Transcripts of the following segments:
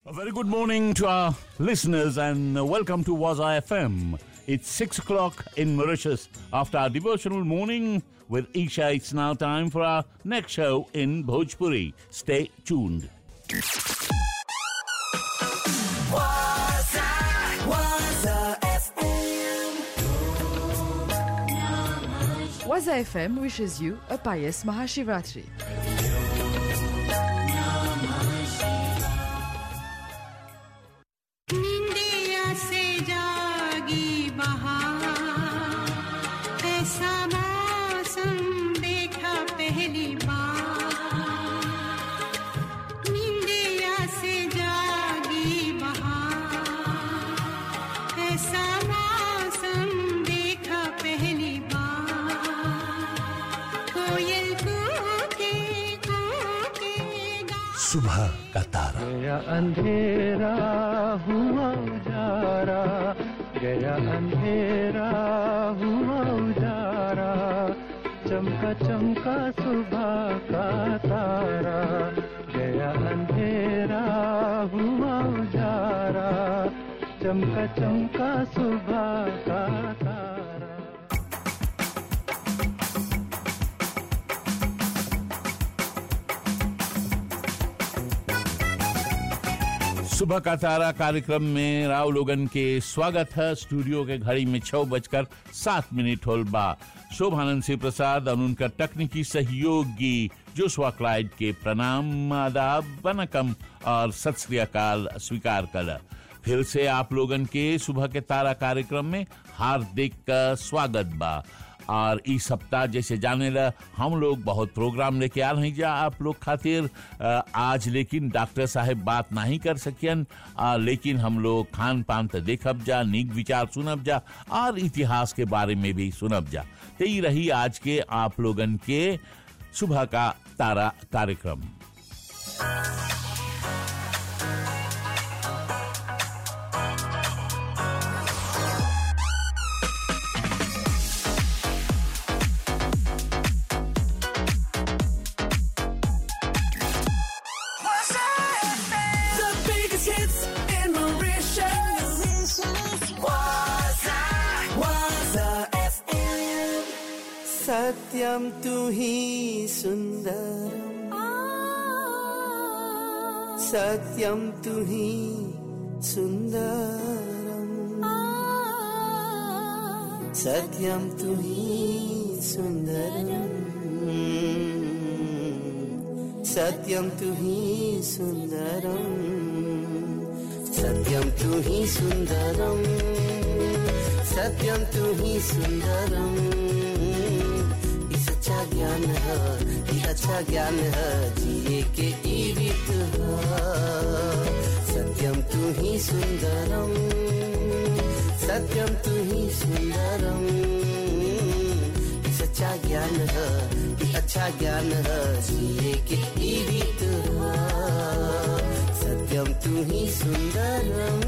A very good morning to our listeners and uh, welcome to Waza FM. It's 6 o'clock in Mauritius. After our devotional morning with Isha, it's now time for our next show in Bhojpuri. Stay tuned. Waza, Waza FM. Waza FM wishes you a pious Mahashivratri. निंदिया से जागी बहार ऐसा मौसम देखा पहली बार निंदिया से जागी बहार ऐसा मौसम देखा पहली बार कोयल कूके कूके गा सुबह का तारा गया अंधेरा हुआ उजारा गया अंधेरा हुआ उजारा चमका चमका सुबह का तारा गया अंधेरा हुआ उजारा चमका चमका सुबह का तारा सुबह का तारा कार्यक्रम में राव लोगन के स्वागत है स्टूडियो के घड़ी में छह बजकर सात मिनट होल बा शोभानंद सिंह प्रसाद और उनका तकनीकी सहयोगी जोशुआ क्लाइड के प्रणाम आदाब वनकम और सत श्री अकाल स्वीकार कर फिर से आप लोगन के सुबह के तारा कार्यक्रम में हार्दिक अ, स्वागत बा और इस सप्ताह जैसे जाने ला हम लोग बहुत प्रोग्राम लेके आ रहे जा आप लोग खातिर अ, आज लेकिन डॉक्टर साहब बात नहीं कर सकियन अ, लेकिन हम लोग खान पान तो देखब जा नीक विचार सुनब जा और इतिहास के बारे में भी सुनब जा तो ये रही आज के आप लोगन के सुबह का तारा कार्यक्रम The biggest hits in Mauritius. Waza, Waza FM. सत्यम तू ही सुंदरम सत्यम तू ही सुंदरम सत्यम तू ही सुंदरम सत्यम तू ही सुंदरम सत्यम तू ही सुंदरम सत्यम तू ही सुंदरम ये सच्चा ज्ञान है ये अच्छा ज्ञान है जिए के ई रीत है सत्यम तू ही सुंदरम सत्यम तू ही सुंदरम ये सच्चा ज्ञान है ये अच्छा ज्ञान है जिए के ई रीत है सत्यम तू ही सुंदरम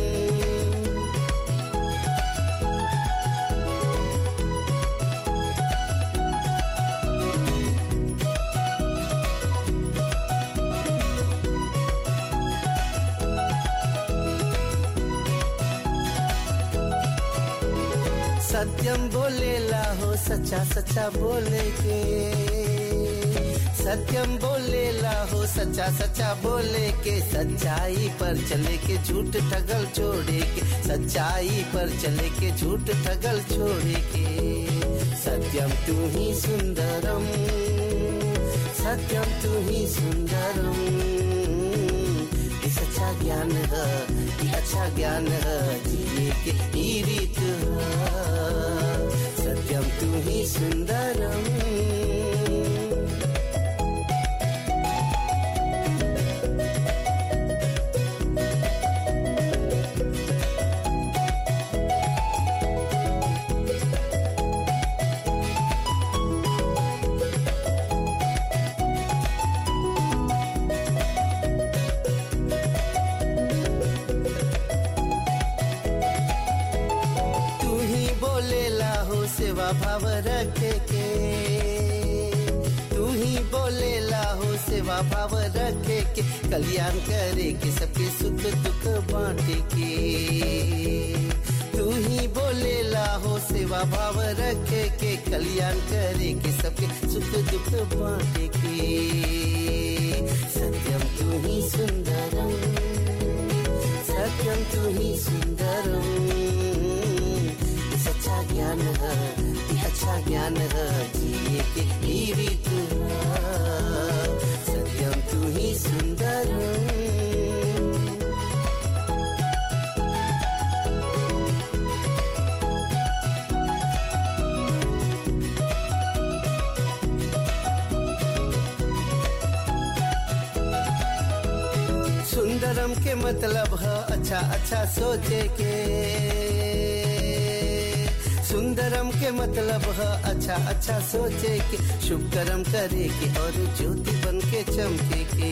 सत्यम बोलेला हो सच्चा सच्चा बोले के सत्यम बोलेला हो सच्चा सच्चा बोले के सच्चाई पर चले के झूठ ठगल छोड़े के सच्चाई पर चले के झूठ ठगल छोड़े के सत्यम तू ही सुंदरम सत्यम तू ही सुंदरम ये सच्चा ज्ञान है ये अच्छा ज्ञान है जिए के ई रीत है सत्यम तू ही सुंदरम तू ही बोलेला हो सेवा भाव रखे के तू ही बोलेला हो सेवा भाव रखे के कल्याण करे के सबके सुख सेवा भाव रखे के कल्याण करे के सबके सुख दुख बांटे के सत्यम तू ही सुंदरम सत्यम तू ही सुंदरम ये सच्चा ज्ञान है ये अच्छा ज्ञान है जिए के ही रीत है। सत्यम तू ही सुंदरम सुंदरम के मतलब है अच्छा अच्छा सोचे के सुंदरम के मतलब है अच्छा अच्छा सोचे के शुभ कर्म करे के और ज्योति बन के चमके के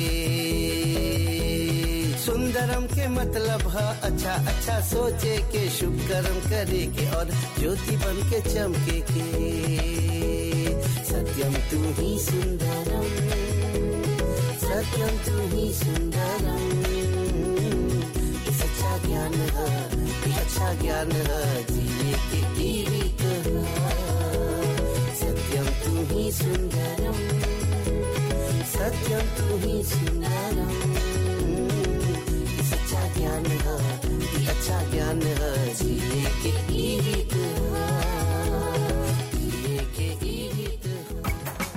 सुंदरम के मतलब है अच्छा अच्छा सोचे के शुभ कर्म करे के और ज्योति बन के चमके के सत्यम तू ही सुंदरम सत्यम तू ही सुंदरम ये सच्चा ज्ञान है ये अच्छा ज्ञान है जिए के ही रीत है सत्यम तू ही सुंदरम सत्यम तू ही सुंदरम ये सच्चा ज्ञान है ये अच्छा ज्ञान है जिए के ही रीत है जिए के ही रीत है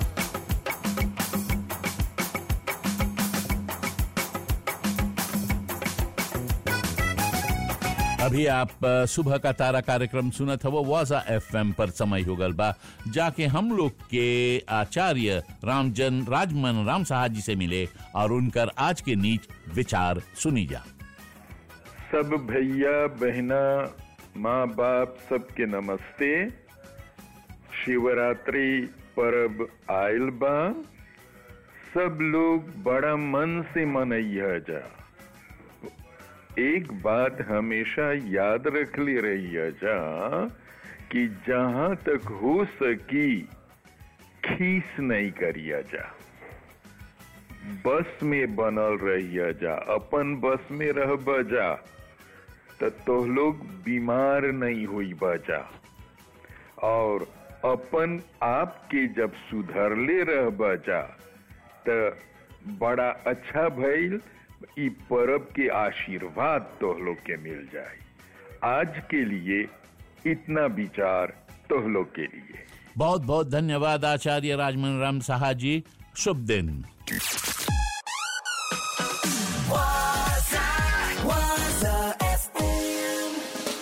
अभी आप अ, सुबह का तारा कार्यक्रम सुना था वो वाजा एफएम पर समय हो गल बा जाके हम लोग के आचार्य रामजन राजमन राम साहा जी से मिले और उनकर आज के नीच विचार सुनी जा सब भैया बहना माँ बाप सबके नमस्ते शिवरात्रि पर्व आयल बा सब लोग बड़ा मन से मनैया जा एक बात हमेशा याद रख ले रही जा कि जहां तक हो सकी खीस नहीं करिया जा बस में बनल रहिया जा अपन बस में रह बजा त तो लोग बीमार नहीं हुई बजा और अपन आप के जब सुधरले रह बजा त बड़ा अच्छा भइल ई परब के आशीर्वाद तो लोग के मिल जाए आज के लिए इतना विचार तो लोग के लिए बहुत बहुत धन्यवाद आचार्य राजमन राम साहा जी शुभ दिन Waza, Waza FM.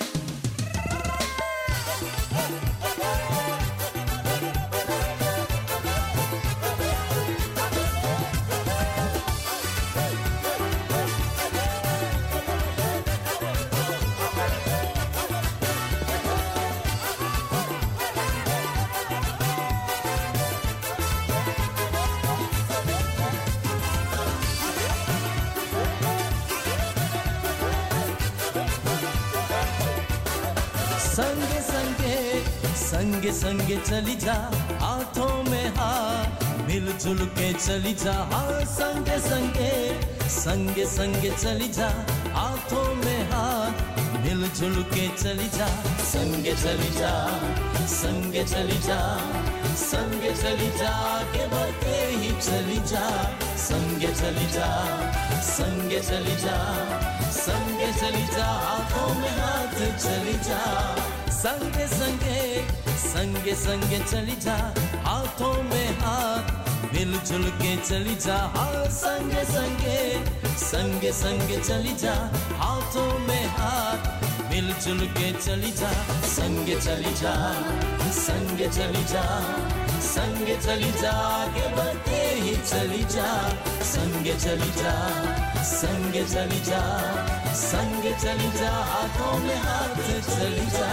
संगे संगे संगे संगे चली जा हाथों में हाथ मिलजुल के चली जा हाँ संगे संगे संगे संगे चली जा हाथों में हाथ मिलजुल के चली जा संगे चली जा संगे चली जा संगे चली जा के बढ़ते ही चली जा संगे चली जा संगे चली जा संगे चली जा हाथों में हाथ चली जा संगे संगे संगे संगे चली जा हाथों में हाथ मिलजुल के चली जा हाँ संगे संगे संगे संगे चली जा हाथों में हाथ मिलजुल के चली जा संगे चली जा संगे चली जा संगे चली जा आगे बढ़ते ही चली जा संगे चली जा संगे चली जा संगे चली जा हाथों में हाथ चली जा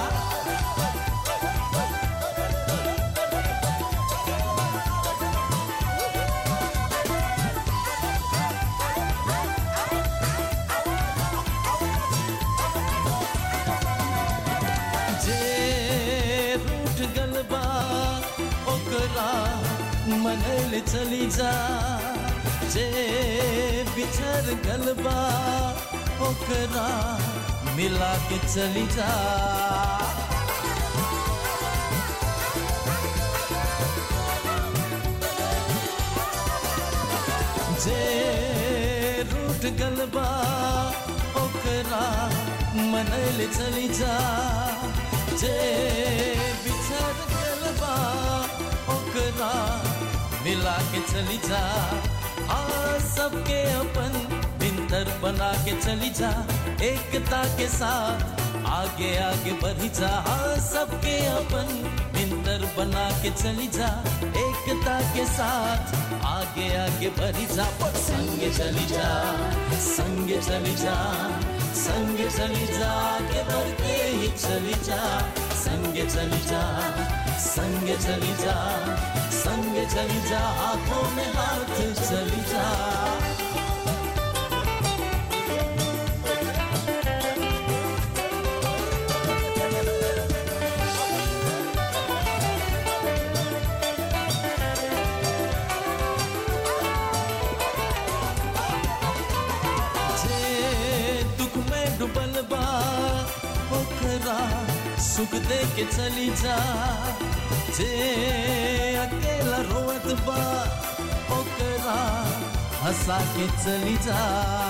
जे रूठ गलबा ओकरा मनल चली जा जे बिछड़ गलबा ओकरा मिला के चली जा जे रूठ गलबा ओकरा मनल चली जा जे बिछड़ गलबा ओकरा मिला के चली जा हाँ सबके अपन बिंदर बना के चली जा एकता के साथ आगे आगे बढ़ी जा हाँ सबके अपन बिंदर बना के चली जा एकता के साथ आगे आगे बढ़ी जा संग चली जा संग चली जा संग चली जा आगे बढ़ते ही चली जा संग चली जा संग चली जा संग चली जा हाथों में हाथ चली जा जे दुख में डूबल बा ओकरा सुख दे के चली जा जे अकेला रोवत बा ओकरा हंसा के चली जा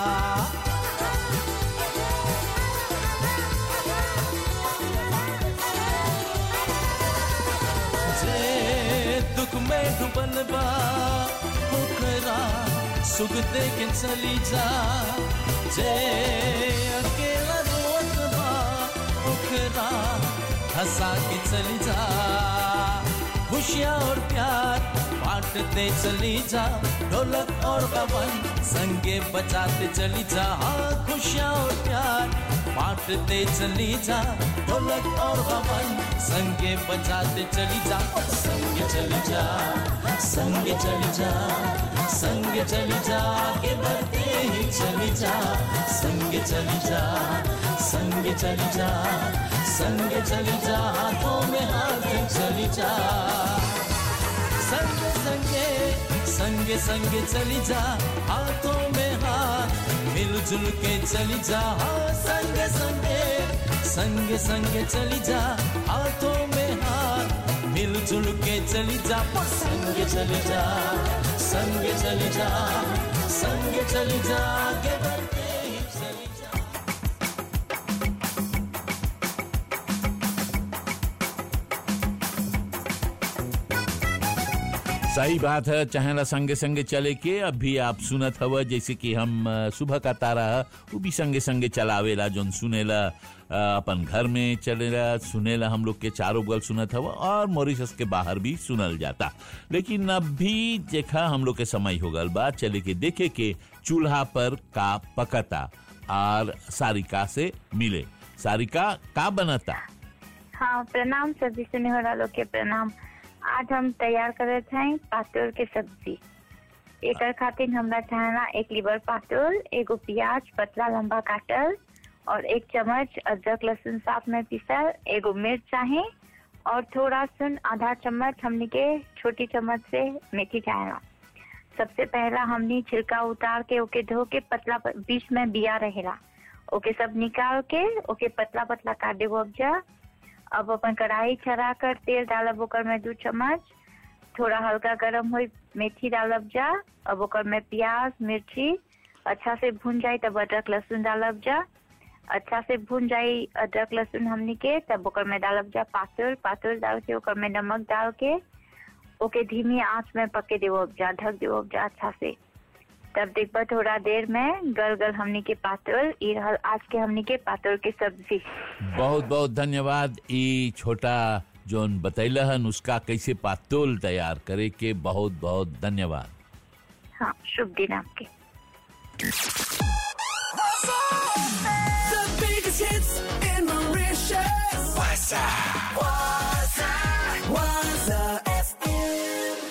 जे दुख में डूबल बा ओकरा सुख दे के चली जा जे अकेला रोत बा ओकरा हंसा के चली जा खुशियाँ और प्यार बांटते चली जा ढोलक और गबन संगे बजाते चली जा हाँ खुशियाँ और प्यार बांटते चली जा ढोलक और गबन संगे बजाते चली जा संगे चली जा संगे चली जा संगे चली जा आगे बढ़ते ही चली जा संगे चली जा संगे चली जा संगे चली जा हाथों में हाथ चली जा संगे संगे संगे संगे चली जा हाथों में हाथ मिलजुल के चली जा हाँ संगे संगे संगे संगे चली जा हाथों में हाथ मिलजुल के चली जा संगे चली जा संगे चली जा संगे चली जा आगे बढ़ते ही चली जा सही बात है चाहेला संगे संगे चले के अभी आप सुनत हव जैसे कि हम अ, सुबह का तारा है वो भी संगे संगे चलावेला जोन सुनेला अ, अपन घर में चलेला सुनेला हम लोग के चारों बगल सुनत हव और मॉरिशस के बाहर भी सुनल जाता लेकिन अभी देखा हम लोग के समय हो गल बा चले के देखे के चूल्हा पर का पकता और सारिका से मिले सारिका का बनता हाँ प्रणाम सभी सुने वाला लोग के प्रणाम आज हम तैयार करे हैं पातोल के सब्जी एकर खातिर हमरा चाहना एक लीवर पातोल एगो प्याज पतला लंबा काटल और एक चम्मच अदरक लहसुन साफ में पीसल एगो मिर्च चाहे और थोड़ा सुन आधा चम्मच हमनी के छोटी चम्मच से मेथी चाहेला सबसे पहला हमनी छिलका उतार के ओके धो के पतला प- बीच में बिया रहेला ओके सब निकाल के ओके पतला पतला काट देबो अब जा अब अपन कढ़ाई चढ़ा कर तेल डालब ओकर में दू चम्मच थोड़ा हल्का गरम हो मेथी डालब जा अब ओकर में प्याज मिर्ची अच्छा से भून जाए तब अदरक लहसुन डालब जा अच्छा से भून जाए अदरक लहसुन हमनी के तब ओकर में डालब जा पातुल पातुल डाल के ओकर में नमक डाल के ओके धीमी आंच में पके देवो अब जा ढक देवो अब जा अच्छा से तब देखबा थोड़ा देर में गल गल हमनी के पातुल ई रहल आज के हमनी के पातुल के सब्जी बहुत बहुत धन्यवाद ई छोटा जोन बतैला हन उसका कैसे पातोल तैयार करे के बहुत बहुत धन्यवाद हाँ शुभ दिन आपके The biggest hits in Mauritius. Waza. Waza. Waza FM.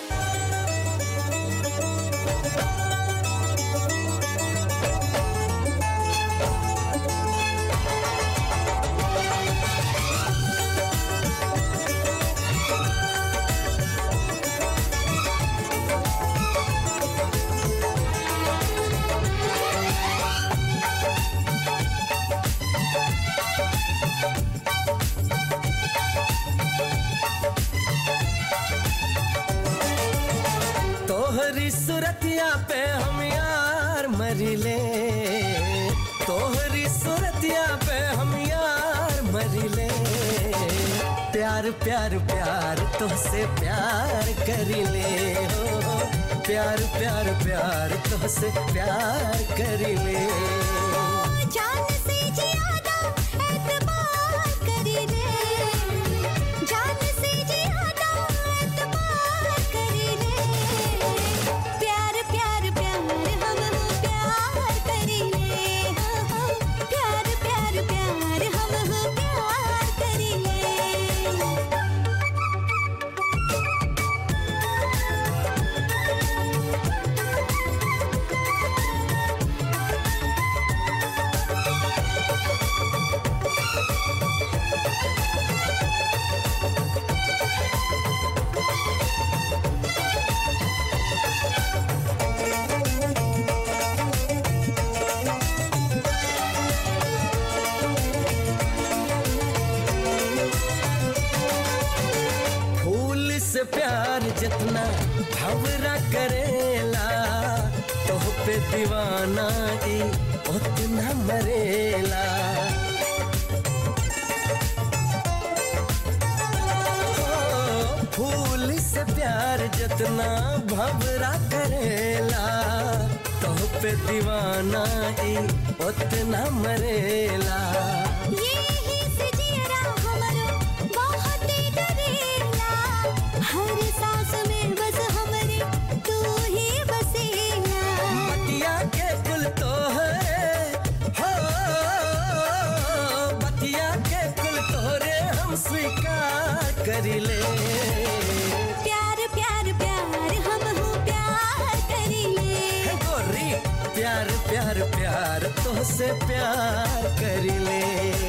तोहरी सुरतिया पे हम करिले तोहरी सूरतिया पे हम यार मरिले प्यार प्यार प्यार तुझसे प्यार करिले हो प्यार प्यार प्यार तुझसे प्यार करिले जान से ज्यादा एतबार करिले जान से ज्यादा एतबार करिले प्यार प्यार प्यार हम हो प्यार करिले हाँ, हाँ, प्यार प्यार प्यार हम हो प्यार करिले फूल से प्यार जितना भवरा करेला तोह पे दीवाना ई उतना मरेला ओ, फूल से प्यार जितना भवरा करेला तोह पे दीवाना ई उतना मरेला यही से जियरा हमरो बहुत डरेला हर सांस में बस हमरे तू ही बसेला बतिया के कुल तोहरे हो बतिया के कुल तोहरे हम स्वीकार करिले प्यार प्यार प्यार हम हो प्यार करिले हे गोरी प्यार प्यार प्यार तोहसे प्यार करिले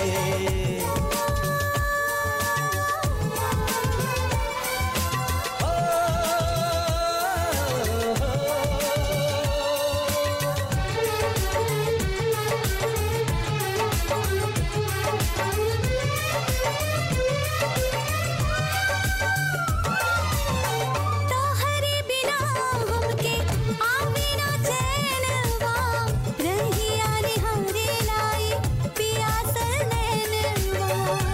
तोहरे बिना हमके आवे ना चैनवा रहिया निहारे लाई पियासल नैनवा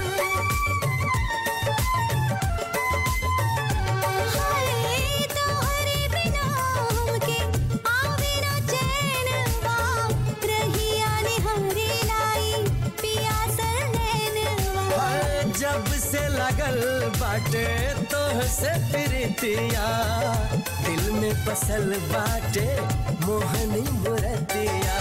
हाय तोहरे बिना हमके आवे ना चैनवा रहिया निहारे लाई पियासल नैनवा हाय, जब से लगल बाटे तोह से प्रीतिया दिल में बसल बाटे मोहनी मुरतिया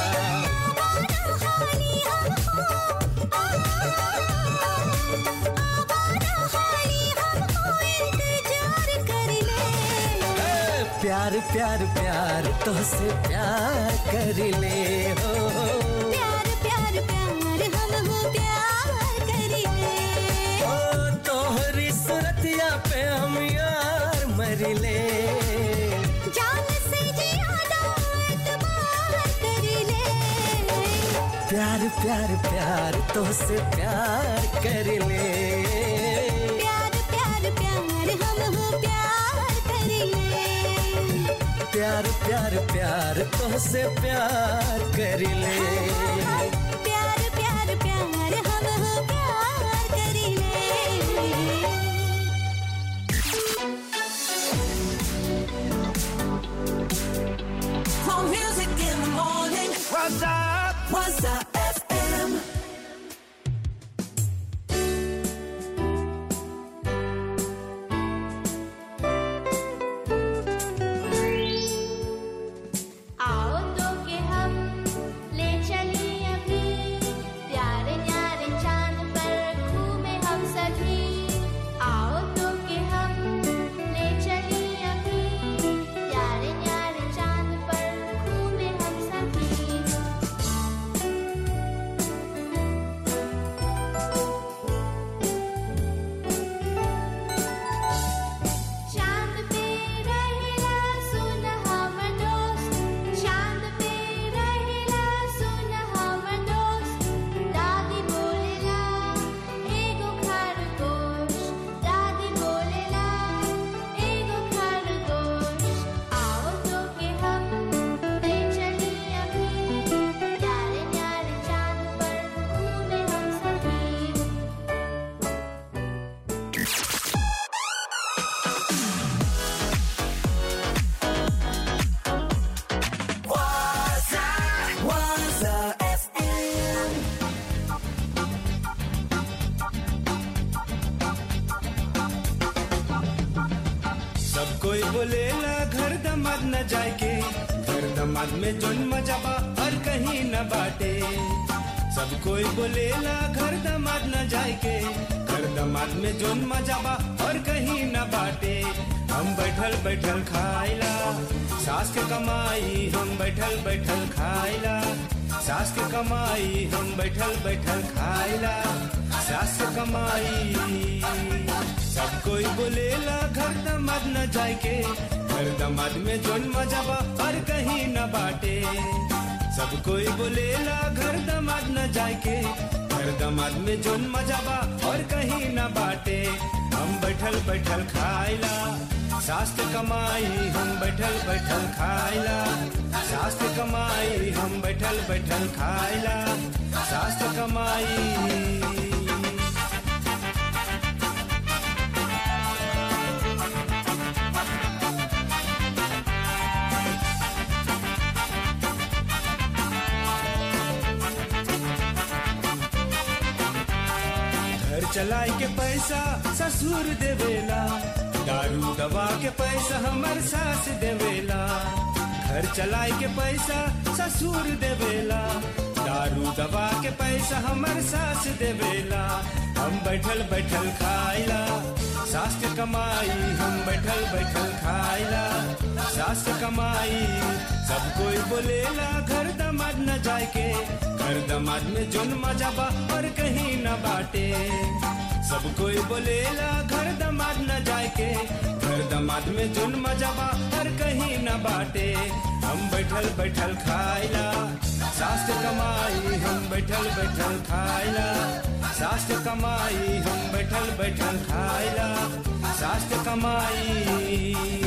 ए, प्यार प्यार प्यार तोहसे प्यार करिले हो प्यार प्यार प्यार हम हो प्यार करिले ओ तोहरी सूरतिया पे हम यार मरिले जान से ज्यादा एतबार करिले प्यार प्यार प्यार तोहसे प्यार करिले प्यार प्यार प्यार हम हो प्यार करिले प्यार प्यार प्यार तोहसे प्यार करिले प्यार प्यार प्यार हम हो प्यार करिले From music in the morning. What's up? What's up? FM. आओ तो के हम ले चलिए अभी प्यारे न्यारे चांद पर घूमे हम सभी आओ तो के हम ले चलिए अभी प्यारे न्यारे चांद पर घूमे हम सभी बोलेला घर दमाद न जाए के घर दमाद में जोन मजा बा और कहीं न बाटे सब कोई बोलेला घर दमाद न जाए के घर दमाद में जोन मजा बा और कहीं न बाटे हम बैठल बैठल खाइला सास के कमाई हम बैठल बैठल खाइला सास के कमाई हम बैठल बैठल खाइला सास के कमाई सब कोई बोलेला घर दमाद न जाए के घर दमाद में जोन मजा बा और कहीं न बाटे सब कोई बोलेला घर दमाद न जाए के घर दमाद में जोन मजा बा और कहीं न बाटे हम बैठल बैठल खाइला सास के कमाई हम बैठल बैठल खाइला सास के कमाई हम बैठल बैठल खाइला सास के कमाई घर चलाए के पैसा ससुर देवेला दारू दवा के पैसा हमर सास देवेला घर चलाए के पैसा ससुर देवेला दारू दवा के पैसा हमर सास देवेला हम बैठल बैठल खाइला सास के कमाई हम बैठल बैठल खाइला सास के कमाई सब कोई बोलेला घर दमाद न जाए के घर दमाद में जोन मजा बा और कहीं न बाटे सब कोई बोलेला घर दमाद न जाए के घर दमाद में जोन मजा बा और कहीं न बाटे हम बैठल बैठल खाइला सास के कमाई हम बैठल बैठल खाइला सास के कमाई हम बैठल बैठल खाइला सास के कमाई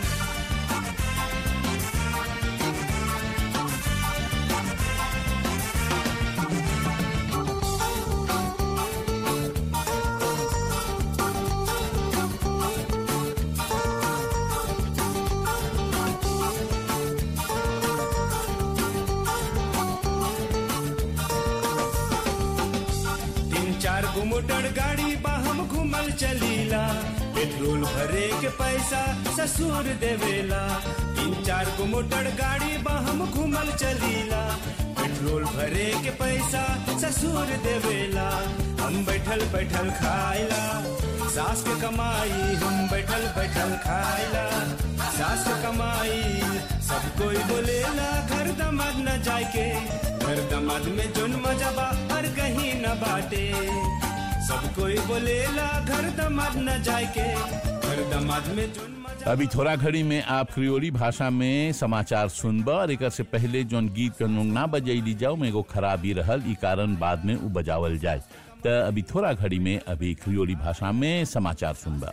तीन चार गो मोटर गाड़ी बा हम घूमल चलीला पेट्रोल भरे के पैसा ससुर देवेला तीन चार गो मोटर गाड़ी बा हम घूमल चलीला पेट्रोल भरे के पैसा ससुर देवेला हम बैठल बैठल खाइला सास के कमाई हम बैठल बैठल खाइला सास के कमाई सब कोई बोलेला घर दमाद न जाए के घर दमाद में जोन मजा बा और कहीं न बाटे सब कोई बोलेला घर दमाद न जाए के घर दमाद में जोन मजा अभी थोड़ा घड़ी में आप क्रियोली भाषा में समाचार सुनब और एक से पहले जोन गीत के ना बजैली जाओ में एगो खराबी रहल ई कारण बाद में उ बजावल जाए तो अभी थोड़ा घड़ी में अभी क्रियोली भाषा में समाचार सुनब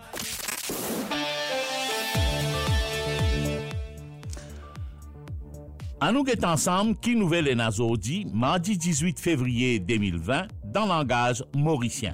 À nous est ensemble qui nouvelle est Nazodi, mardi 18 février 2020, dans langage mauricien.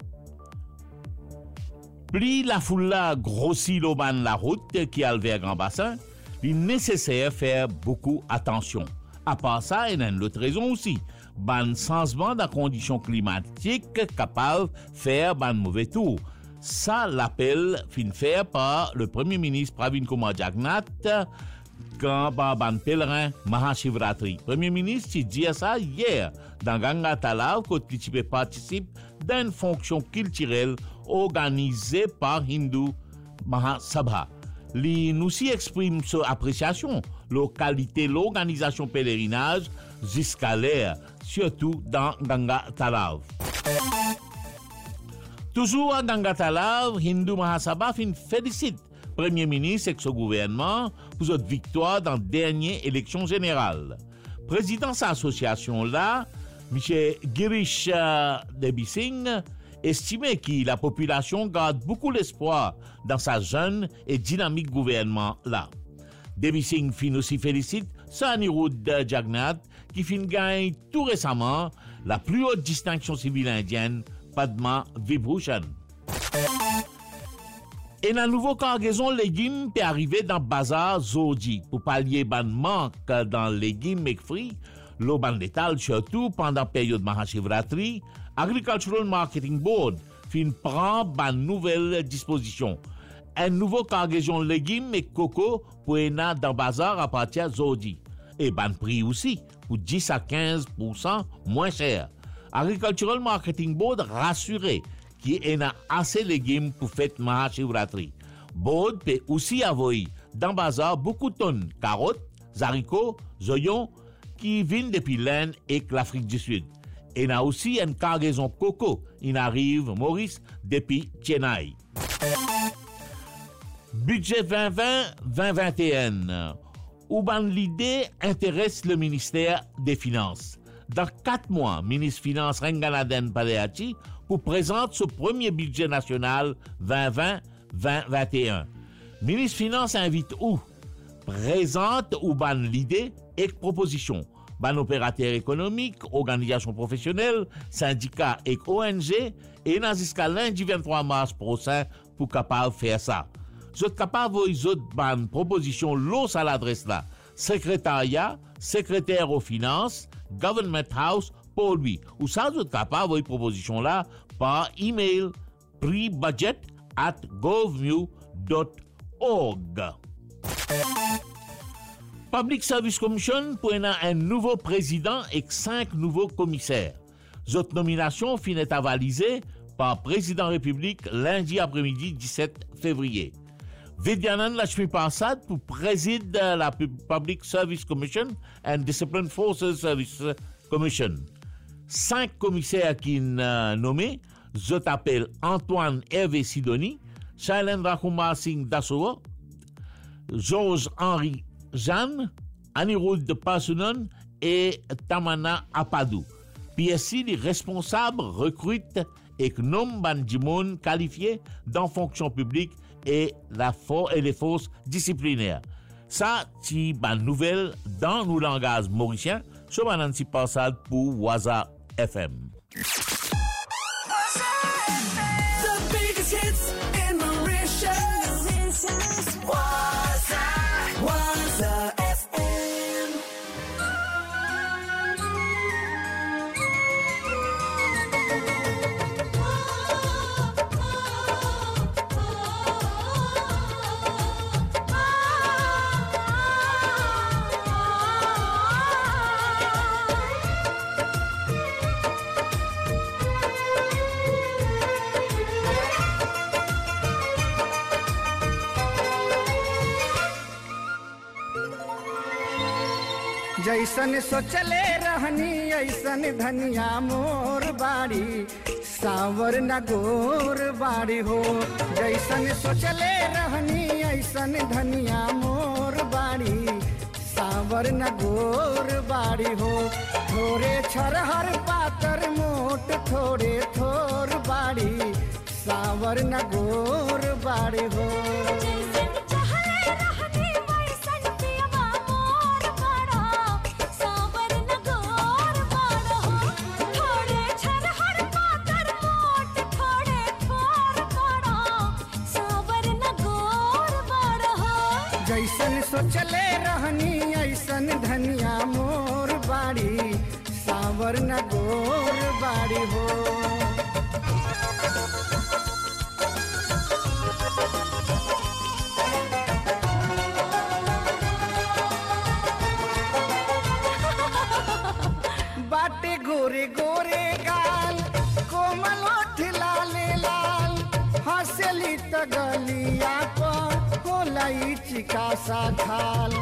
Plus la foule grossit l'auban la route qui a vers Grand Bassin, il est nécessaire faire beaucoup attention. À part ça, il y a une autre raison aussi. Ban changement de la condition climatique capable de faire ban mauvais tour. Ça, l'appel fin fait par le premier ministre Pravin Kumar Jagnat quand par ban pèlerin Mahashivratri. Premier ministre qui dit ça hier dans Ganga Talav quand il participe d'une fonction culturelle organisée par Hindu Mahasabha. Li nous y exprime son appréciation, la qualité de l'organisation pèlerinage jusqu'à l'air, surtout dans Ganga Talav. Toujours à Ganga Talav, Hindu Mahasabha fin félicite Premier ministre et son gouvernement pour votre victoire dans la dernière élection générale. Président de cette association-là, M. Girish euh, Debi Singh, estimait que la population garde beaucoup d'espoir dans sa jeune et dynamique gouvernement-là. Debi Singh fin aussi félicite Sanirud Jagnat qui fin gagne tout récemment la plus haute distinction civile indienne, Padma Vibhushan. Et la nouvelle cargaison légumes peut arriver dans le bazar Zoji pour pallier ban manque dans les légumes et fruits, l'eau ban létal surtout pendant la période Mahashivratri, Agricultural Marketing Board fin prend ban nouvelle disposition. un nouveau cargaison légumes et coco pour ena dans bazar à partir d'aujourd'hui. Et ban prix aussi, pour 10 à 15 moins cher. Agricultural Marketing Board rassuré qu'il y a assez de légumes pour fête Mahashivratri. Board peut aussi avoir dans bazar beaucoup de tonnes carottes, haricots, oignons qui viennent depuis l'Inde et l'Afrique du Sud. Et a aussi une cargaison coco. Il arrive, Maurice, depuis Chennai. Budget 2020-2021. Ouban l'idée intéresse le ministère des Finances. Dans quatre mois, ministre Finances Renganaden Padeachi pour présente ce premier budget national 2020-2021. Ministre Finances invite où Présente Ouban l'idée et proposition. Ban opérateur économique, organisation professionnelle, syndicats et ONG et dans jusqu'à lundi 23 mars prochain pour capable faire ça. Vous êtes capable de autres ban proposition l'os à l'adresse là. Secrétariat, secrétaire aux finances, Government House, pour lui. Ou ça, vous êtes capable de proposition là par email pre-budget at govnew.org. Public Service Commission pour un nouveau président et cinq nouveaux commissaires. Cette nomination finit avalisée par président République lundi après-midi 17 février. Vidyanand Lashmi Prasad pour préside la Public Service Commission and Discipline Forces Service Commission. Cinq commissaires qui sont nommés, je t'appelle Antoine Hervé Sidoni, Shailendra Kumar Singh Dassoua, Georges-Henri Jeanne, Anirudh de Pasunon et Tamana Apadou. PSI, les responsables recrutent et nomment Bandimoun qualifiés dans fonction publique et, la et les forces disciplinaires. Ça, c'est une nouvelle dans nos langages mauriciens, sur Nancy Passade pour Waza FM. The biggest hits in Mauritius. Waza, Waza FM. जैसन सोचले रहनी ऐसन धनिया मोर बाड़ी सावर न गोर बाड़ी हो जैसन सोचले रहनी ऐसन धनिया मोर बाड़ी सावर न गोर बाड़ी हो थोड़े छरहर पातर मोट थोड़े थोर बाड़ी सावर न गोर बाड़ी हो जैसन सोचले रहनी ऐसन धनिया मोर बाड़ी सावर न गोर बाड़ी हो बाटे गोरे गोरे गाल कोमल ओठ लाले लाल हंसली त गलिया पर होला ई चिका सा खाल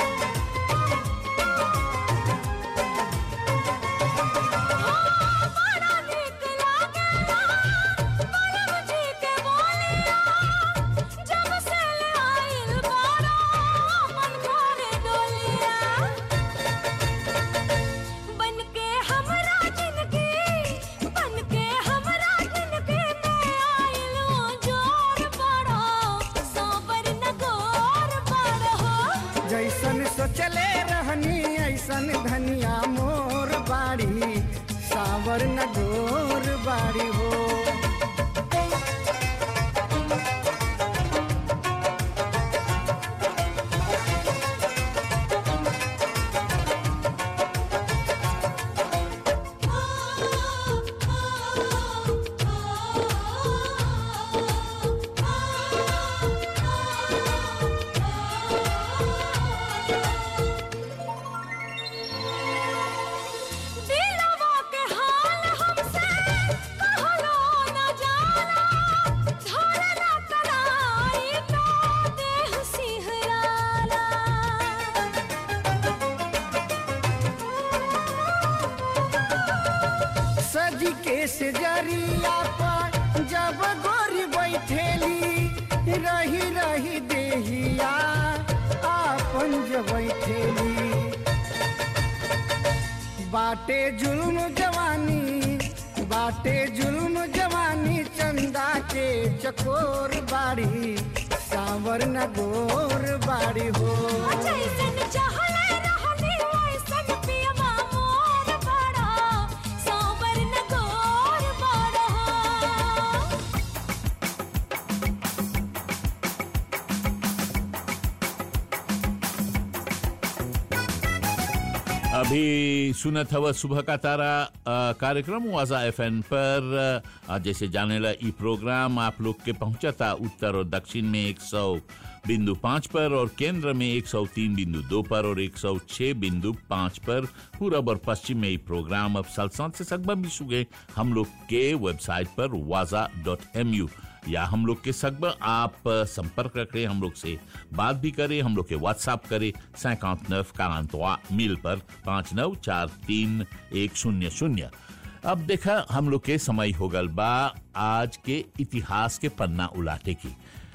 जैसन सोचले रहनी ऐसन धनिया मोर बाड़ी सावर न गोर बाड़ी हो से जरिया पर जब गोरी बैठेली रही रही देहिया आपन जब बैठेली बाटे जुल्म जवानी बाटे जुल्म जवानी चंदा के चकोर बाड़ी सांवर न गोर बाड़ी हो जैसन चाहले रहनी वैसन पियवा मोर बड़ा सांवर न गोर बड़ा अभी सुनत हवा सुबह का तारा अ, कार्यक्रम वाजा एफ पर अ, जैसे जाने ला ई प्रोग्राम आप लोग के पहुंचा था उत्तर और दक्षिण में एक सौ बिंदु पाँच पर और केंद्र में एक सौ तीन बिंदु दो पर और एक सौ छः बिंदु पाँच पर पूरब और पश्चिम में ये प्रोग्राम अब सलसान से सगबा भी सुगे हम लोग के वेबसाइट पर वाजा डॉट एम यू या हम लोग के सगब आप अ, संपर्क रखें हम लोग से बात भी करें हम लोग के व्हाट्सएप करें सैकांत नफ कांतवा मिल पर पाँच नौ चार तीन एक शून्य शून्य अब देखा हम लोग के समय हो गल बा आज के इतिहास के पन्ना उलाटे की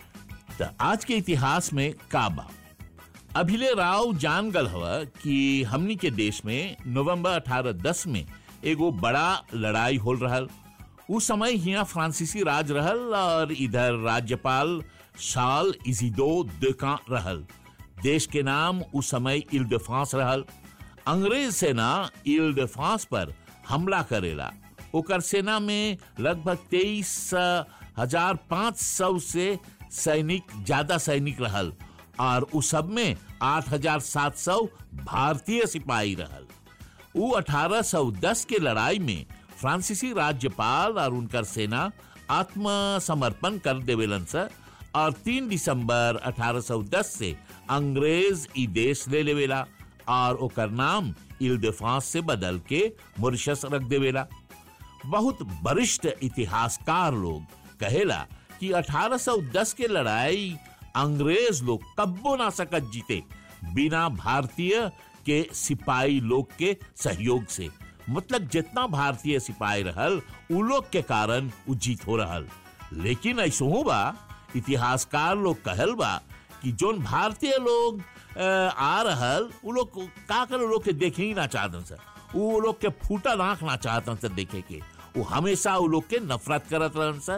त आज के इतिहास में का बा अभिले राव जान गल हवा कि हमनी के देश में नवंबर 1810 में एगो बड़ा लड़ाई होल रहल उस समय हिया फ्रांसीसी राज रहल और इधर राज्यपाल शाल इजिदो देका रहल देश के नाम उस समय इल de France रहल अंग्रेज सेना इल de France पर हमला करेला ओकर सेना में लगभग तेईस हजार पाँच सौ से सैनिक ज्यादा सैनिक रहल और उस सब में आठ हजार सात सौ भारतीय सिपाही रहल उ 1810 के लड़ाई में फ्रांसीसी राज्यपाल और उनकर सेना आत्मसमर्पण कर देवेलन स और 3 दिसंबर 1810 से अंग्रेज ई देश ले लेवेला और ओकर नाम इल de France से बदल के मॉरिशस रख देवेला बहुत वरिष्ठ इतिहासकार लोग कहेला कि 1810 के लड़ाई अंग्रेज लोग कब्बो ना सकत जीते बिना भारतीय के सिपाही लोग के सहयोग से मतलब जितना भारतीय सिपाही रहल उ लोग के कारण उ जीत हो रहल लेकिन ऐसो हो बा इतिहासकार लोग कहल बा कि जोन भारतीय लोग अ, आ रहल उ लोग को- का कर उ लोग के देखे ही ना चाहतन सर उ लोग के फूटल आंख ना चाहतन सर देखे के उ हमेशा उ लोग के नफरत करत रहन सर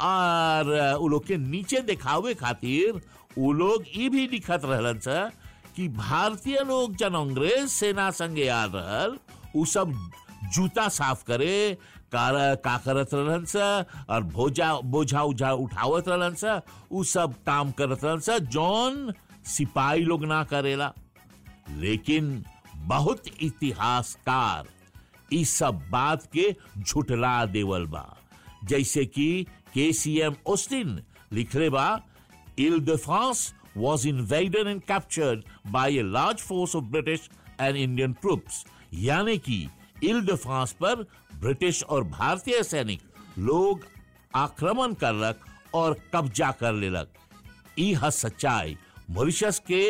और अ, उ लोग के नीचे दिखावे खातिर उ लोग ई भी लिखत रहलन सर कि भारतीय लोग जन अंग्रेज सेना संगे आ रहल उ सब जूता साफ करे कार का करत रहलन स और भोजा बोझा उझा उठावत रहलन स उ सब काम करत रहलन स जौन सिपाही लोग ना करेला लेकिन बहुत इतिहासकार इस सब बात के झुटला देवल बा जैसे कि केसीएम ओस्टिन लिखले बा इल de France was invaded and captured by a large force of British and Indian troops. यानी कि इल de France पर ब्रिटिश और भारतीय सैनिक लोग आक्रमण करलक और कब्जा कर लेलक ई ह सच्चाई मॉरिशस के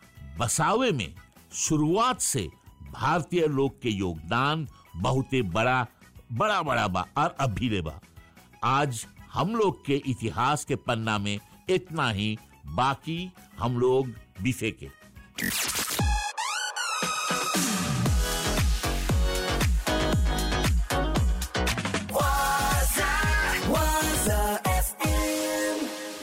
बसावे में शुरुआत से भारतीय लोग के योगदान बहुते बड़ा बड़ा बड़ा बा और अभी ले बा आज हम लोग के इतिहास के पन्ना में इतना ही बाकी हम लोग बिफे के Waza, Waza FM.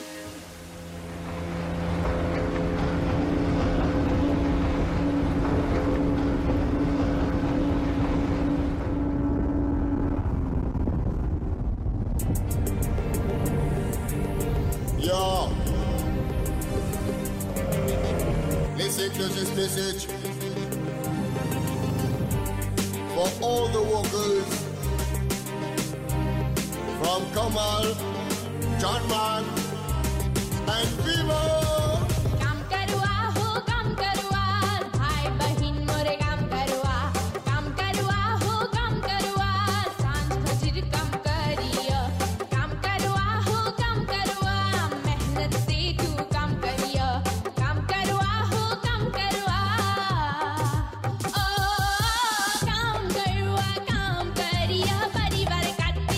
Yo. Listen to this message. For all the workers from Kamal, John Man, and Vivo. काम करवा हो काम करवा भाई बहिन मोरे काम करवा काम करवा हो काम करवा सांझ खजर काम करिया काम करवा हो काम करवा मेहनत से तू काम करिया काम करवा हो काम करवा ओ काम करवा काम करिया परिवार खातिर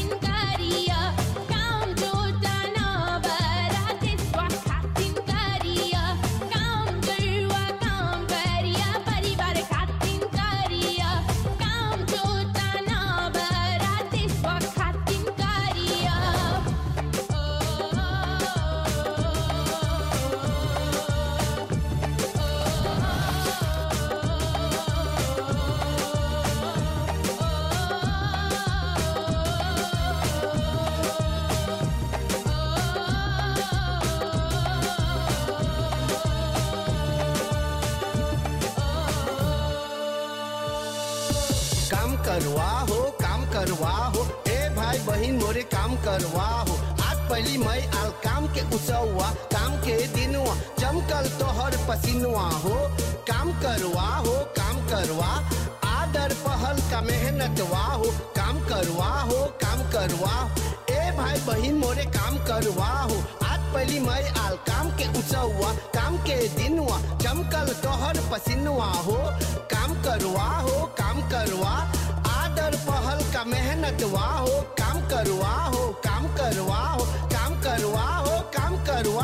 करवा हो काम करवा हो ए भाई बहन मोरे काम करवा हो आज पहली मई आल काम के उसवा काम के दिनवा चमकल तोहर पसीनवा हो काम करवा हो काम करवा आदर पहल का मेहनतवा हो काम करवा हो काम करवा ए भाई बहन मोरे काम करवा हो आज पहली मई आल काम के उसवा काम के दिनवा चमकल तोहर पसीनवा हो काम करवा हो काम करवा आदर पहल का मेहनतवा हो काम करवा हो काम करवा हो काम करवा हो काम करवा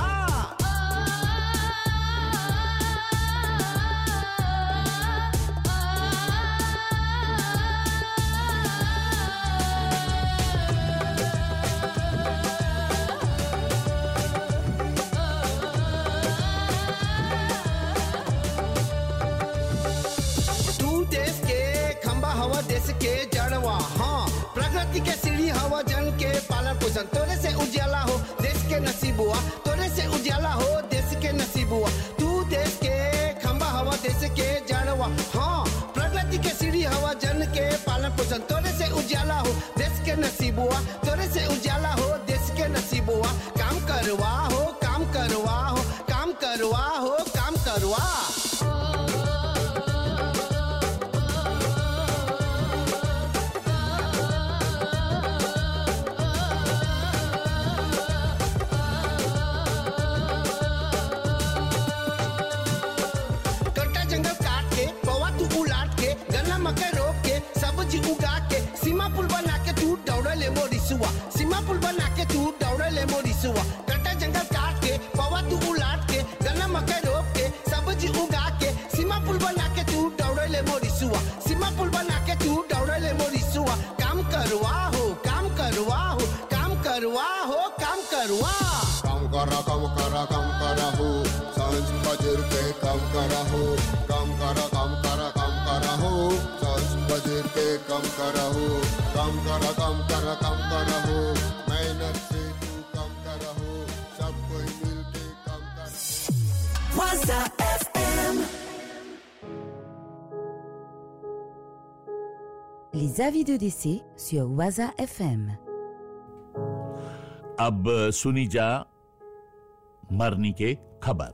तू देश के खंबा हवा देश के जड़वा हाँ प्रगति के सीढ़ी हवा जन के पालन पोषण तोरे से उजाला हो देश के नसीब हुआ तोरे से उजाला हो देश के नसीब हुआ तू देश के खंबा हवा देश के जड़वा हाँ प्रगति के सीढ़ी हवा जन के पालन पोषण तोरे से उजाला हो देश के नसीब हुआ तोरे से उजाला हो देश के नसीब हुआ काम करवा हो काम करवा हो काम करवा हो काम करवा कट्टा जंगल काट के पवा तू उलाट के गन्ना मकई रोप के सब्जी उगा के सीमा पुल बना के तू दौड़ ले मोरिसुआ सीमा पुल बना के तू दौड़ ले मोरिसुआ कट्टा जंगल काट के पवा तू उलाट के गन्ना मकई रोप के सब्जी उगा के सीमा पुल बना के तू दौड़ ले मोरिसुआ सीमा पुल बना के तू दौड़ ले मोरिसुआ काम करवा हो काम करवा हो काम करवा हो काम करवा काम करा काम करा काम करा हो सांझ बजर पे काम करा हो काम करा काम करा काम करा हो सांझ बजर पे काम करा हो काम करा काम करा काम करा हो मेहनत से तू काम करा हो सब कोई मिल के काम करा Waza FM. Les avis de décès sur Waza FM. अब सुनी जा मरनी के खबर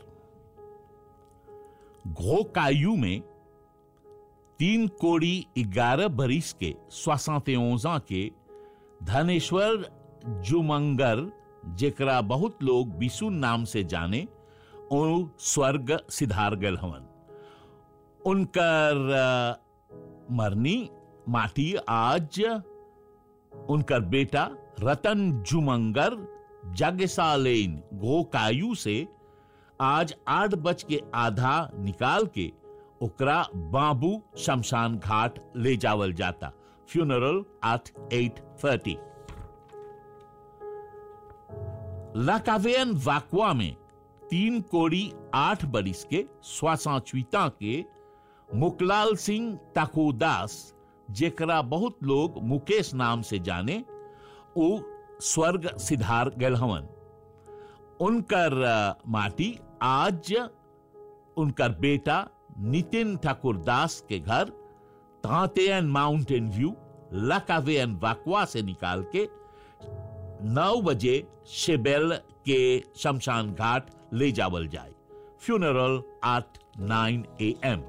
घोकायु में तीन कोड़ी ग्यारह बरिस के सोixante ans के धनेश्वर जुमंगर जेकरा बहुत लोग बिसुन नाम से जाने ओ स्वर्ग सिधार गल हवन उनकर अ, मरनी माटी आज उनकर बेटा रतन जुमंगर जगसालेन गोकायु से आज आठ बज के आधा निकाल के ओकरा बाबू शमशान घाट ले जावल जाता फ्यूनरल एट एट थर्टी लाकावेन वाकवा में तीन कोड़ी आठ बरिस के स्वासाचुता के मुकलाल सिंह ताकोदास जेकरा बहुत लोग मुकेश नाम से जाने वो स्वर्ग सिधार गल हवन उनकर अ, माटी आज उनकर बेटा नितिन ठाकुर दास के घर तांतेन माउंटेन व्यू लकावेन वाकवा से निकाल के नौ बजे शेबेल के शमशान घाट ले जावल जाए funeral at nine A M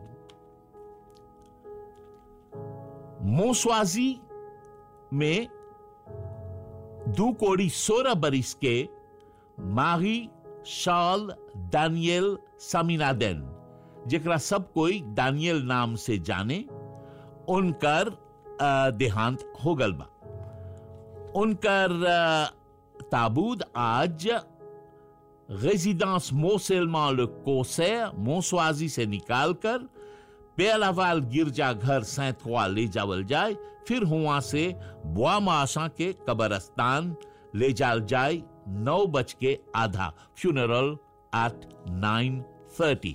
मोसवाजी में दो कोड़ी सोलह बरिस के माही शाल दानियल सामिनादेन जेकरा सब कोई दानियल नाम से जाने उनकर अ, देहांत हो गल बा उनकर अ, ताबूत आज résidence Mont-Seulement le Concert मोसवाजी से निकालकर पेलावाल गिरजाघर सैंतवा ले जावल जाए फिर हुआ से बुआ माशा के कब्रस्तान ले जाल जाए नौ बज के आधा फ्यूनरल एट नाइन थर्टी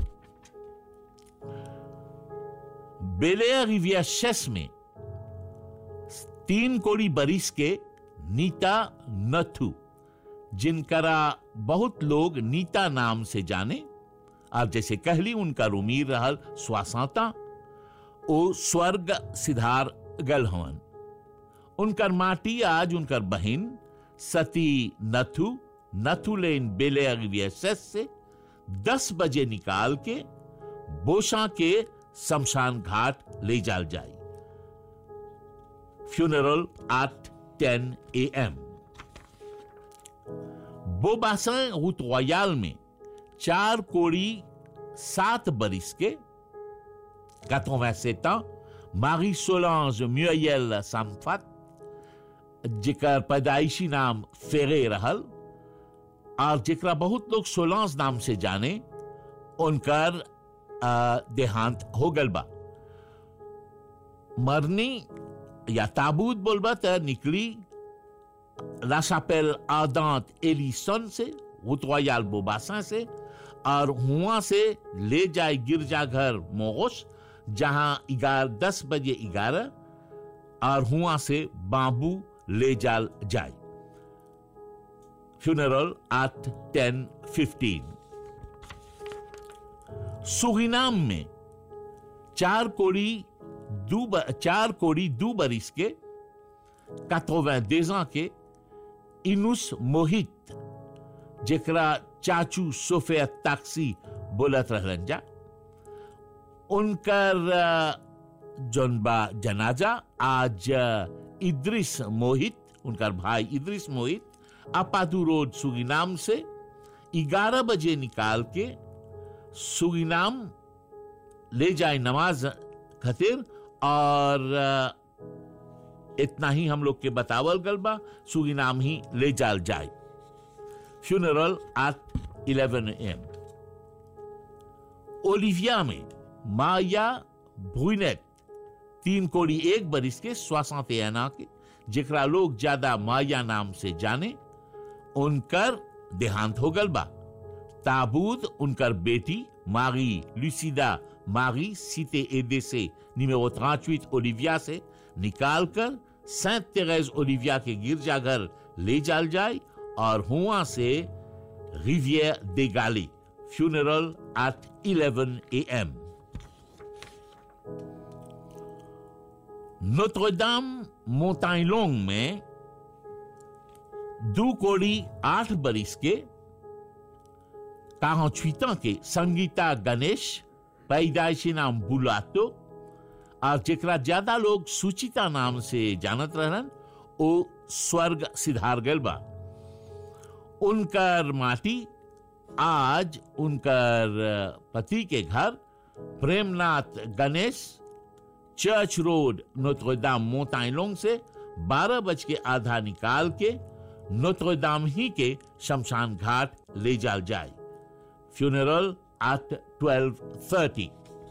बेले रिविया शेस में तीन कोड़ी बरिस के नीता नथु जिनकरा बहुत लोग नीता नाम से जाने आप जैसे कहली उनका उमीर रहल स्वासाता ओ स्वर्ग सिधार गल हवन उनकर माटी आज उनकर बहन सती नथु नथुलेन बेले से दस बजे निकाल के बोशा के शमशान घाट ले जाल जाए फ्यूनरल एट 10 एम बोबासन रूट रॉयल में चार कोड़ी सात बरिस के 87 ans मारी सोलांज म्यूयल सामफत जेकर पैदाइशी नाम फेरे रहल और जेकरा बहुत लोग सोलांस नाम से जाने उनकर आ, देहांत हो गल बा मरनी या ताबूत बोलबा त निकली La Chapelle Ardente एलिसन से रुतवायाल बोबासा से और हुआ से ले जाए गिरजाघर मोगोश जहां ग्यारह दस बजे ग्यारह और हुआ से बाबू ले जाल जाए funeral at ten fifteen Surinam में चार कोड़ी दू ब- चार कोड़ी दू बरिस के 92 ans के इनुस मोहित जेकरा चाचू सोफिया ताक्सी बोलत रहलन जा उनकर अ, जौन बा जनाजा आज अ, इद्रिस मोहित उनकर भाई इद्रिस मोहित अपादू रोड सुगिनाम से 11 बजे निकाल के सुगिनाम ले जाए नमाज खातिर और अ, इतना ही हम लोग के बतावल गल बा सुगिनाम ही ले जाल जाए फ्यूनरल एट 11 एम ओलिविया में माया ब्रुनेट तीन कोड़ी एक बरिस के स्वासांत एना के जेकरा लोग ज्यादा माया नाम से जाने उनकर देहांत हो गल बा ताबूत उनकर बेटी मारी लुसिदा मारी सीते एदे से निमेरो 38 ओलिविया से निकाल कर सेंट तेरेज ओलिविया के गिरजाघर ले जाल जाए और हुआ से रिवियर दे गाली फ्यूनरल एट 11 एम नोट्रोडाम मोटाइन लोंग में दो कोड़ी आठ बरिस के 48 ans के संगीता गणेश पैदाइशी नाम बुलातो और जेकरा ज्यादा लोग सुचिता नाम से जानत रहन ओ स्वर्ग सिधार गल बा उनकर माटी आज उनकर पति के घर Premnath Ganesh church road Notre Dame मोताइलोंग से 12 बज के आधा निकाल के नोत्रोदाम ही के शमशान घाट ले जाल जाए funeral at 12:30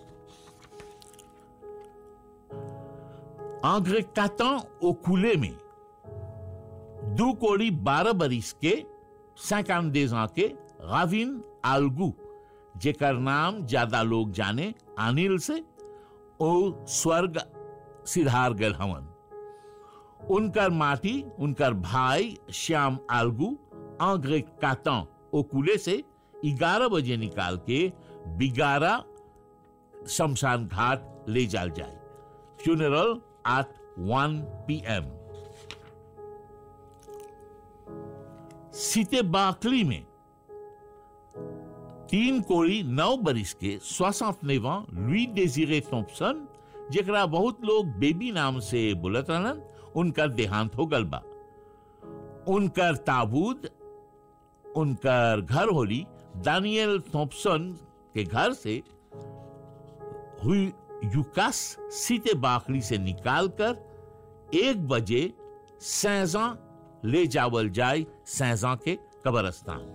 André Catan au coulé में दो कोड़ी बारह बरिस के 52 ans के राविन आलगू जेकर नाम ज्यादा लोग जाने अनिल से ओ स्वर्ग सिधार गल हवन उनकर माटी उनकर भाई श्याम आलगू आंग्रे कातन ओकुले से 11 बजे निकाल के बिगारा शमशान घाट ले जाल जाए फ्यूनरल एट 1 पीएम सीते बाकली में तीन कोड़ी नौ बरिस के सोसठ नेवा लुई डेजिरे थॉम्पसन जेकरा बहुत लोग बेबी नाम से बोलत रहन उनकर देहांत हो गल बा उनकर ताबूत उनकर घर होली दानियल थॉम्पसन के घर से हुई युकास सीते बाकड़ी से निकालकर एक बजे सैजा ले जावल जाए सैजा के कब्रस्तान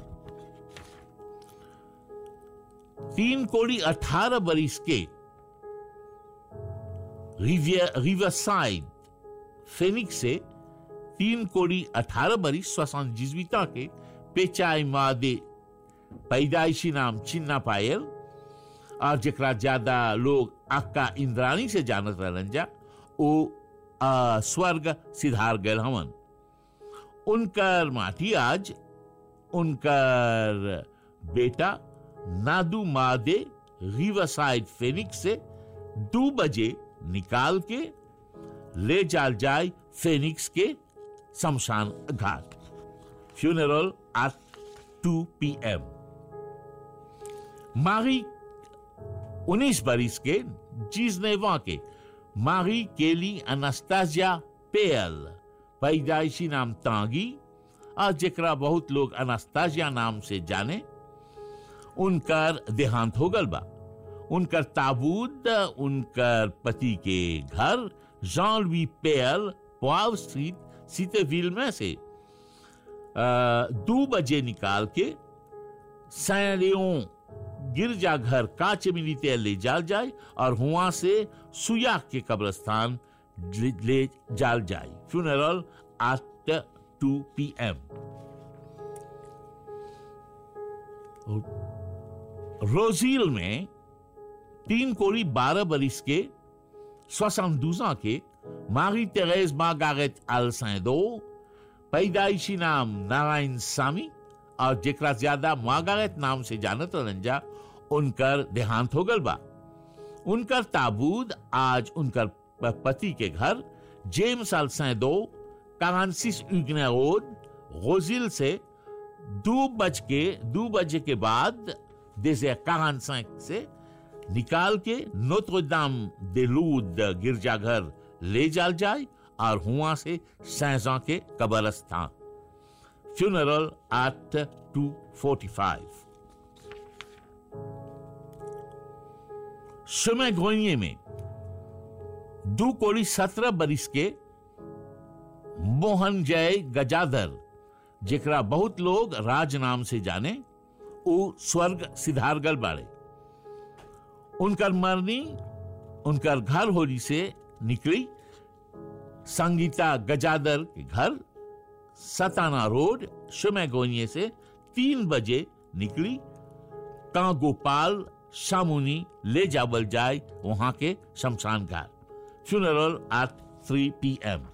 तीन कोड़ी अठारह बरिस के रिवरसाइड फेनिक्स से तीन कोड़ी अठारह बरिस सोसान जिजविता के पेचाई मादे पैदाइशी नाम चिन्ना पायल और जकरा ज्यादा लोग अक्का इंद्रानी से जानत रहलन जा ओ आ, स्वर्ग सिधार गल हवन उनकर माटी आज उनकर बेटा नादू मादे रिवरसाइड फेनिक्स से दो बजे निकाल के ले जाल जाए फेनिक्स के शमशान घाट फ्यूनरल एट 2 पीएम मारी 19 बरिस के जिसनेवा के मारी केली अनास्ताजिया पेयल पैदाइशी नाम तांगी और जेकरा बहुत लोग अनास्ताजिया नाम से जाने उनकर देहांत हो गल बा उनकर ताबूत उनकर पति के घर जॉन वी पेयल पॉव स्ट्रीट सीतेविल में से अ, दो बजे निकाल के सैलियों गिरजाघर कांच मिलीते ले जाल जाए और वहां से सुया के कब्रस्तान ले, ले जाल जाए funeral at two P M Rose Hill में तीन कोड़ी बारह बरिस के सोसंदूजा के मारी तेरेज मार्गारेट अल सैदो पैदाइशी नाम नारायण सामी और जेकरा ज्यादा मार्गारेट नाम से जानत रंजा उनकर देहांत हो गल बा उनकर ताबूत आज उनकर प- पति के घर जेम्स अल सैदो कांसिस यूगने रोड गोजिल से दो बज के दो बजे के बाद देसे कांसिस से निकाल के नोत्रोदाम देलूद गिरजाघर ले जाल जाए और हुआ से सैजा के कब्रस्तान funeral at two forty five समय गोइये में दो कोड़ी सत्रह बरिस के मोहन जय गजाधर जेकरा बहुत लोग राज नाम से जाने उ स्वर्ग सिधारगल बाड़े उनकर मरनी उनकर घर होली से निकली संगीता गजादर के घर सताना रोड शुमे गोनिये से तीन बजे निकली का गोपाल शामुनी ले जावल जाए वहां के शमशान घाट funeral at three P M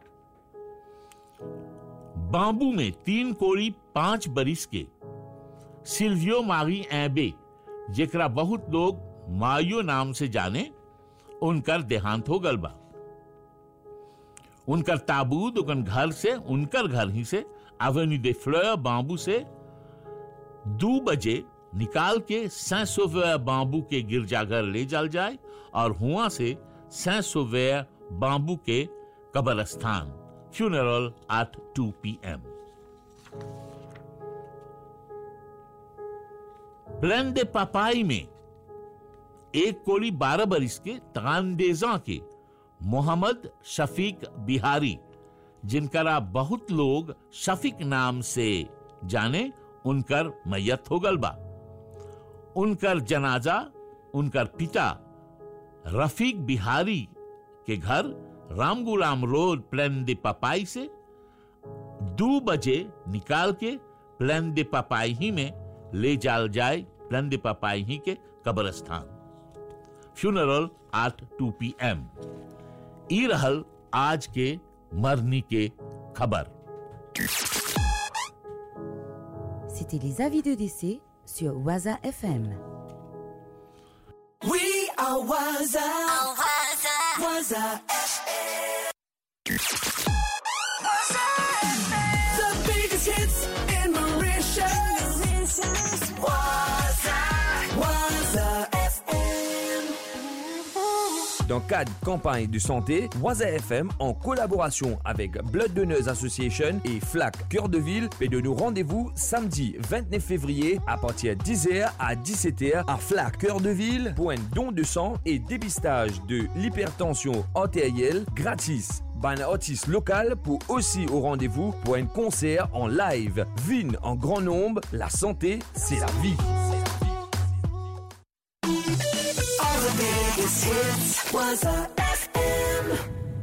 Bambous में तीन कोड़ी पांच बरिस के सिल्वियो मारी एबे जेकरा बहुत लोग मायो नाम से जाने उनकर देहांत हो गल बा उनकर ताबूत उनकर घर से उनकर घर ही से एवेन्यू दे फ्लोर बांबू से दो बजे निकाल के सैसोवेयर बांबू के गिरजाघर ले जाल जाए और हुआ से सैसोवेयर बांबू के कब्रस्तान funeral at two P M Plaine des Papayes में एक कोड़ी बारह बरिस के तानदेजा के मोहम्मद शफीक बिहारी जिनकरा बहुत लोग शफीक नाम से जाने उनकर मैयत हो गल बा उनकर जनाजा उनकर पिता रफीक बिहारी के घर Ramgoolam road Plaine des Papayes से दो बजे निकाल के प्लेन दे पपाई ही में ले जाल जाए प्लेन दे पपाई ही के कब्रस्तान funeral at two P M ई रहल आज के मरनी के खबर C'était les avis de décès sur Waza FM. We are Waza. Waza FM. The biggest hits in Mauritius. Waza. Waza FM. Dans le cadre campagne de santé, Waza FM, en collaboration avec Blood Donors Association et FLAC Cœur de Ville, fait de nous rendez-vous samedi 29 février à partir de 10h à 17h à FLAC Cœur de Ville pour un don de sang et dépistage de l'hypertension artérielle gratis. Ban artiste local pour aussi au rendez-vous pour un concert en live. Vine en grand nombre, la santé, c'est la vie. All the biggest hits. Waza FM.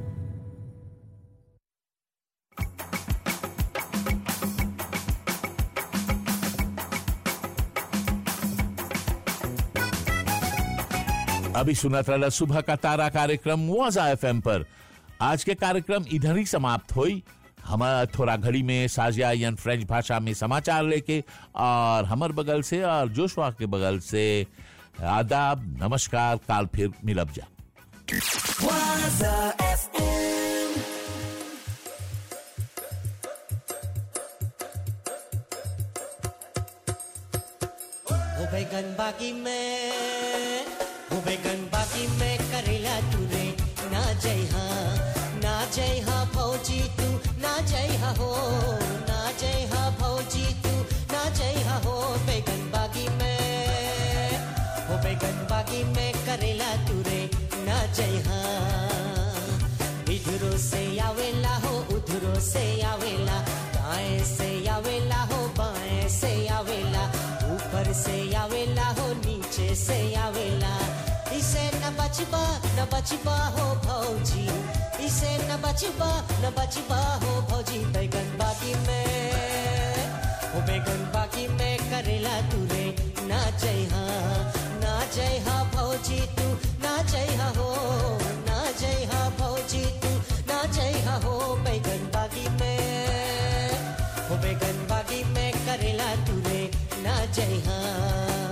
अभी सुना था सुबह का तारा कार्यक्रम वाजा FM पर आज के कार्यक्रम इधर ही समाप्त हुई हमारा थोड़ा घड़ी में साजिया यान फ्रेंच भाषा में समाचार लेके और हमर बगल से और जोशवा के बगल से आदाब नमस्कार काल फिर मिलब जा Waza FM. हो बैगन बागी में हो बैगन बागी में करेला तूरे ना जय हाँ ना जय हाँ भौजी तू ना जय हाँ हो ना जय हाँ भौजी तू ना जय हाँ हो बैगन बागी में हो बैगन बागी में करेला तूरे ना जय हाँ इधरो से आवेला हो उधरो से आवेला दाएं से आवेला हो बाएं से आवेला ऊपर से आवेला हो नीचे से आवेला इसे न बचबा न बचबा हो भौजी इसे न बचबा न बचबा हो भौजी बैगन बागी में हो बैगन बागी में करेला तूरे ना जय हाँ ना जय हाँ भौजी तू ना जय हाँ हो ना जय हाँ भौजी तू ना जय हाँ हो बैगन बागी में हो बैगन बागी में करेला तूरे ना जय हाँ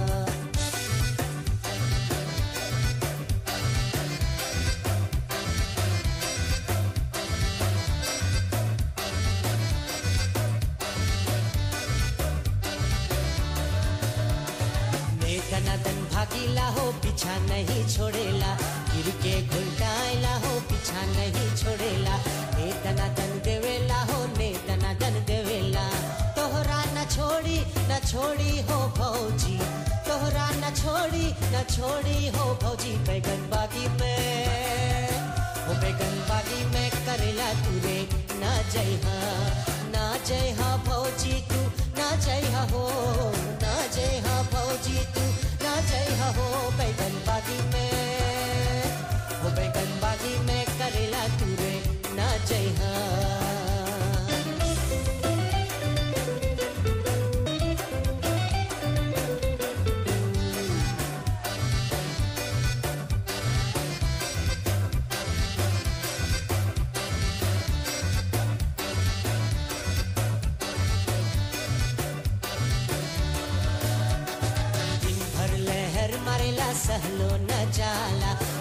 ने दनादन भागीला हो पीछा नहीं छोड़ेला गिर के घुलटाएला हो पीछा नहीं छोड़ेला ने दनादन देवेला हो ने दनादन देवेला तोहरा न छोड़ी न छोड़ी हो भौजी तोहरा न छोड़ी न छोड़ी हो भौजी बैगन बागी में हो बैगन बागी में करेला तूरे ना जय हाँ ना जय हाँ भौजी तू ना जय हाँ हो ना जय हाँ भौजी तू ना जय हाँ हो बैगन बागी में हो बैगन बागी में करेला तूरे ना जय हाँ दिन भर लहर मारेला सहलो न जाला